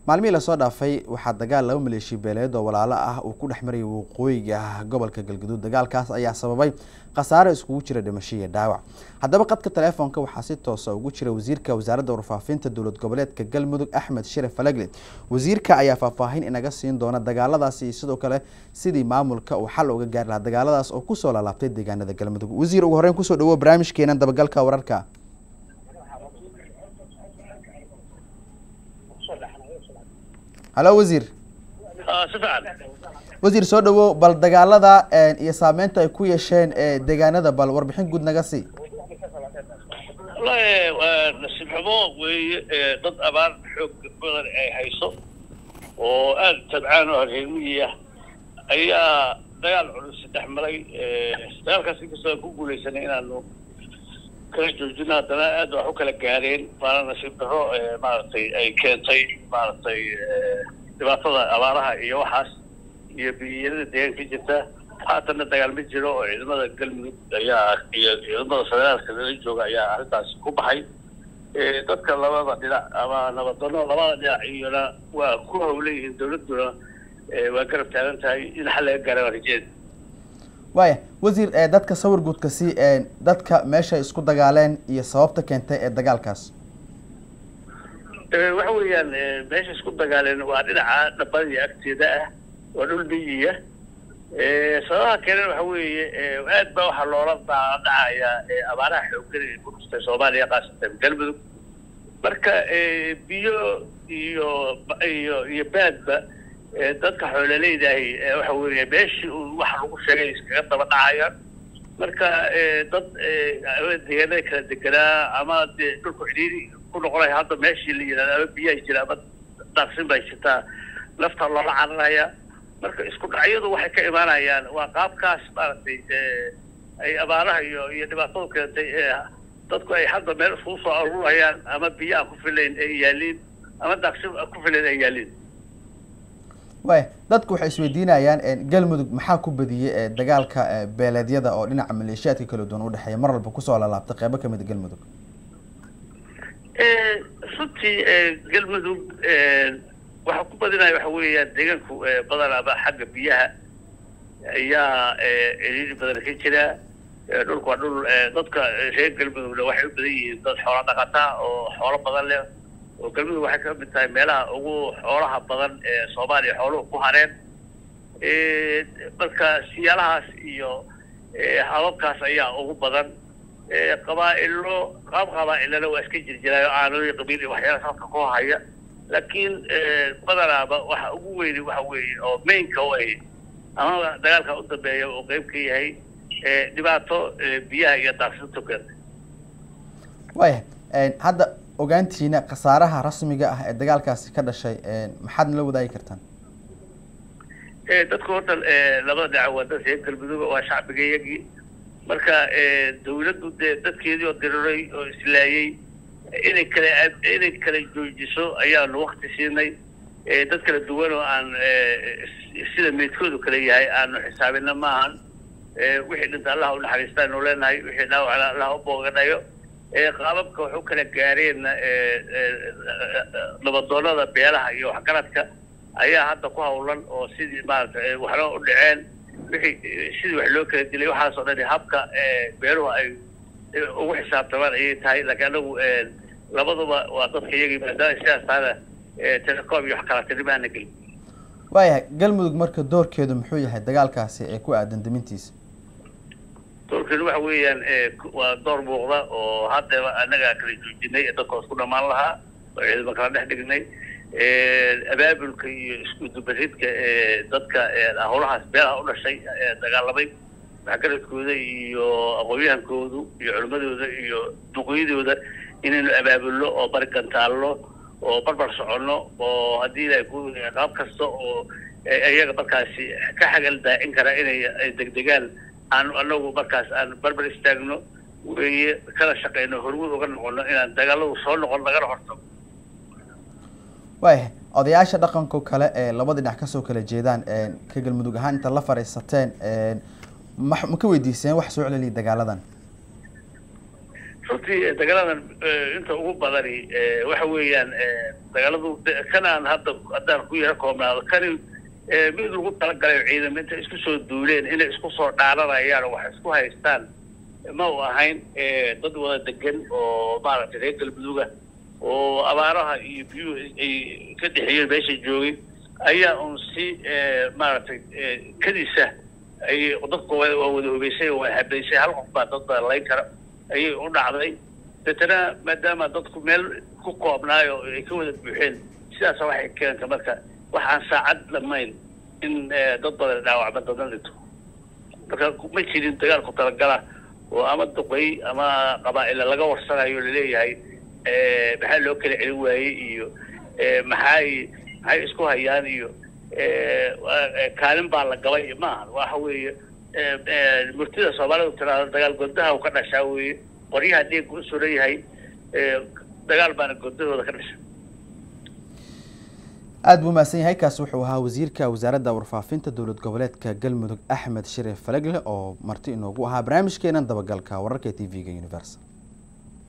maalmihii lasoo dhaafay waxaa dagaal laba maleeshiya beeleed oo walaalo ah uu ku dhex marayay waqooyiga gobolka galgaduud dagaalkaas ayaa sababay khasaare iskugu jira dhimasho iyo dhaawac haddaba qadka teleefoonka waxaa si toosa ugu jira wasiirka wasaaradda warfaafinta dowlad goboleedka galmudug axmed shire falagle wasiirka ayaa faahfaahin inaga siin doona dagaaladaasi iyo sidoo kale sidii maamulka uu xal uga gaari lahaa dagaaladaas oo kusoo laalaabtay deegaanada galmudug wasiir ugu horreyn kusoo dhawo barnaamijkeenan dabagalka wararka halo wasiir si fiican wasiir soo dhawo bal dagaalada iyo saameynta ay ku yeesheen deegaanada bal warbixin guud naga sii wallahi waa nasiib xumo weeye dad abaar xoog badan ay hayso oo aada tabcaan oo reermiyiah ayaa dagaal culus dhex maray dagaalkaas inkastoo aan ku guuleysanay inaanu kala joojino haddana aad wax u kala gaareen baana nasiib daro maaragtay ay keentay maaragtay dhibaatada abaaraha iyo waxaas iyo biyiyarada deegaanka jirta haatanna dagaal ma jiro oo ciidamada galmudug ayaa iyo ciidamada federaalka lala jooga ayaa arrintaasi ku baxay dadka labada dhinac ama nabadano labada dhinac iyona waa ku hawleyihiin dawladduna waa garab taagan tahay in xal laga gaara waa rajeeda waaya wasiir dadka sawir guudka si dadka meeshay isku dagaaleen iyo sababta keentay ee dagaalkaas waxa weeyaan meesha isku dagaaleen waa dhinaca dhabadii agteeda ah waa dhul miyiya sababaha keenan waxa weeye aad baa waxaa loola dhacaya abaaraha xooggan ee ku dhustay soomaaliya khaasatan galmudug marka biyo iyo iyo iyo baadba dadka xoololeydahi waxa weeye meeshii uu waxa lagu sheegay iskaga daba dhacayaan marka dad deegaanada kala deganaa ama dee dhulku cidhiiri ku noqonaya hadda meeshii la yidhahda ama biyaha jira ama daaqsin bay jirtaa lafta loola cararaya marka isku dhacyadu waxay ka imaanayaan waa qaabkaas maaragtay ay abaaraha iyo iyo dhibaatadu keentay dadku ay hadda meel iskugu soo arurayaan ama biyo aan ku filayn ay yaaliin ama daaqsin aan ku filayn ay yaaliin waaya dadku waxay isweydiinayaan galmudug maxaa ku badiyey dagaalka beeleedyada oo dhinaca maleeshiyaadka kala duwan udhexeeya mar walba kusoo lalaabtay qeybo kamid a galmudug runtii galmudug waxaa ku badinaya waxa weeyaan deegaanku badanaba xagga biyaha ayaa ciriiri badan ka jira dhulku waa dhul dadka reer galmudugna waxay u badan yihiin dad xoola dhaqata oo xoolo badan leh oo galmudug waxay ka mid tahay meelaha ugu xoolaha badan ee soomaaliya xooluhu ku hareen marka siyaalahaas iyo hababkaas ayaa ugu badan qabaa-ilo qaab qabaa-ilana waa iska jirjiraayo aanooyi qabiil iyo waxyaala salka ku haya laakiin badanaaba waxa ugu weyni waxa weeye oo mainka u ay ama dagaalka u dambeeya oo qeyb ka yahay dhibaato biyaha iyo daaqsintu keentay waaya hadda ogaantiina khasaaraha rasmiga ah ee dagaalkaasi ka dhashay maxaad nala wadaagi kartaan dadku horta labada dhinac waa dad reer galmudug waa shacbiga iyagii marka dawladdu dee dadkeedii oo diriray oo islaayey inay kala inay kala joojiso ayaanu wakti siinay dad kala duwan oo aan sida meydkoodu kala yahay aanu xisaabina maahan wixii dhinta allah u naxariistaanu leenahay wixii dhaawacna allah u booganayo qaababka wax u kala gaareen nabadoonada beelaha iyo waxgaradka ayaa hadda ku hawlan oo sidii maarata waxna u dhaceen wixii sidii wax loo kala dilay waxaas oo dhan habka beeluhu ay ugu xisaabtamaan ayay tahay laakiin anagu labaduba waa dadka iyagii maadaama sidaas tahana telecom iyo wax kala tirimaana gelin waayahay galmudug marka doorkeedu muxuu yahay dagaalkaasi ee ku aadan damintiisa doorkeedu waxa weeyaan waa door muuqda oo haddaba anagaa kala joojinay ee dadka isku dhamaan lahaa oo ciidamo kala dhex dhignay abaabulka iyo isku dubaridka dadka howlahaas beelaha u dhashay dagaalamay waxgaradkooda iyo aqoon-yahankoodu iyo culimadooda iyo duqoyadooda inaynu abaabulno oo bari gantaalno oo barbar soconno oo haddii ilahay ku qaab kasta oo iyaga markaasi ka xagal daacin kara inay degdegaan aan anagu markaas aan barbar istaagno weye kala shaqeyno hormuud uga noqono inaan dagaaladu soo noqon lagana hortago waayahay odayaasha dhaqanko kale ee labada dhinac kasoo kala jeedaan ka galmudug ahaan inta la fadhiisateen ma ma ka weydiiseen wax soo celeliya dagaaladan runtii dagaaladan inta ugu badani waxa weeyaan dagaaladu kan aan hadda haddaan ku yaro koobnaado kani mid lagu talagalay ciidamo intay isku soo duuleen inay isku soo dhaaranayaan oo wax isku haystaan ma u ahayn dad wada degan oo maaragtay reer galmuduga oo abaaraha iyo biyuhu ay ka dhexeeyeen meesha joogay ayaa un si maaragtay kadiisa ay dadku waa wada hubeysay waa habeysay hal qof baa dad baa layn kara ayay u dhacday deetana maadaama dadku meel ku koobnaayo ay ka wada buuxeen sidaas waxay keenta marka wax aan saacad dhamayn in dad badan dhaawacma dadna dhinto marka ma jirin dagaal ku talagala oo ama duqey ama qabaa'ila laga warsanayo laleeyahay maxaa loo kala celin waayey iyo maxay maxay isku hayaan iyo kaalin baa la gabay maaha waxa weeye murtida soomaalidu tiraado dagaal godaha u ka dhashaa weeye qoryaha dhiigga u suran yahay dagaal baana godahooda ka dhasha aada buu mahadsan yahay kaasi wuxuu ahaa wasiirka wasaaradda warfaafinta dowlad goboleedka galmudug axmed shariif falegle oo marti inoogu ahaa barnaamijkeenan dabagalka wararka t v-ga universal